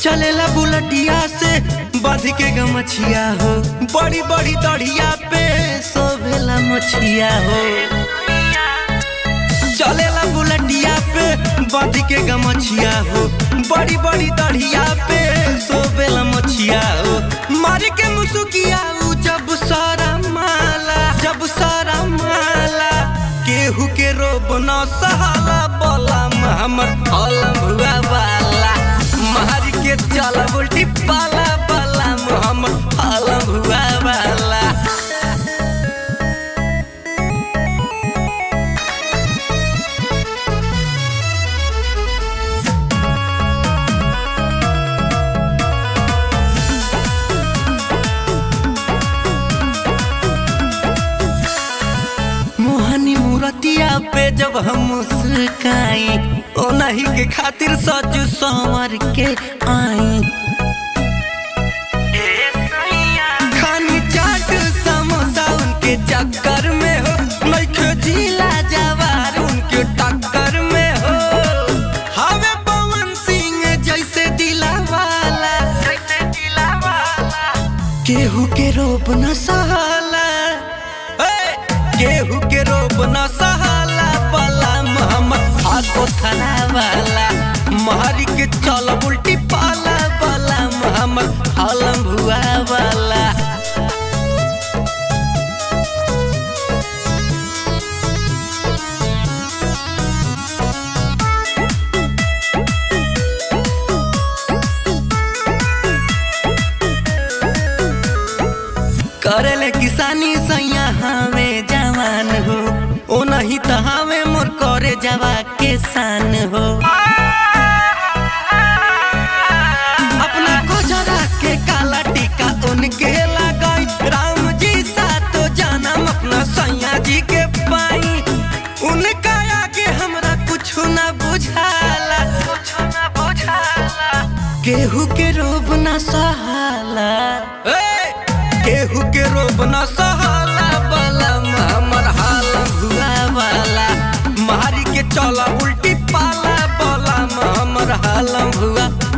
चलेला बुलटिया से बध के गमछिया हो बड़ी बड़ी दढ़िया पे सोभेला मछिया हो चलेला बुलटिया पे बध के गमछिया हो बड़ी बड़ी दढ़िया पे सोभेला मछिया हो मार के मुसुकिया उ जब सारा माला जब सारा माला केहू के रोब न सहाला बोला हमर अलम हुआ वाला मार के चल उल्टी पाला पाला हमर अलम हुआ वाला मोहनी मूरतिया पे जब हम मुस्काई ओ नहीं के खातिर सच संवर के आई खानी चाट समोसा उनके चक्कर में हो नइखे जिला जवार उनके टक्कर में हो हवे पवन सिंह जैसे दिला वाला जैसे दिला वाला केहू के रोप न सहाला ए, केहू के रोप न सहाला बला मोहम्मद हाथो थला वाला महरी के चल उल्टी पाला बला मोहम्मद हलम भुआ वाला करेले किसानी सैया हमें जवान हो ओ नहीं तो हमें मोर करे जवा के शान हो अपना कोजरा के काला टीका उनके लगाई राम जी सा तो जानम अपना सैया जी के पाई उनका आगे हमरा कुछ ना बुझाला कुछ ना बुझाला केहू के रोब ना सहाला ए! केहू के रोब न सहाला वाला हमर हाल हुआ वाला मारी के चला उल्टी पाला वाला हमर हाल हुआ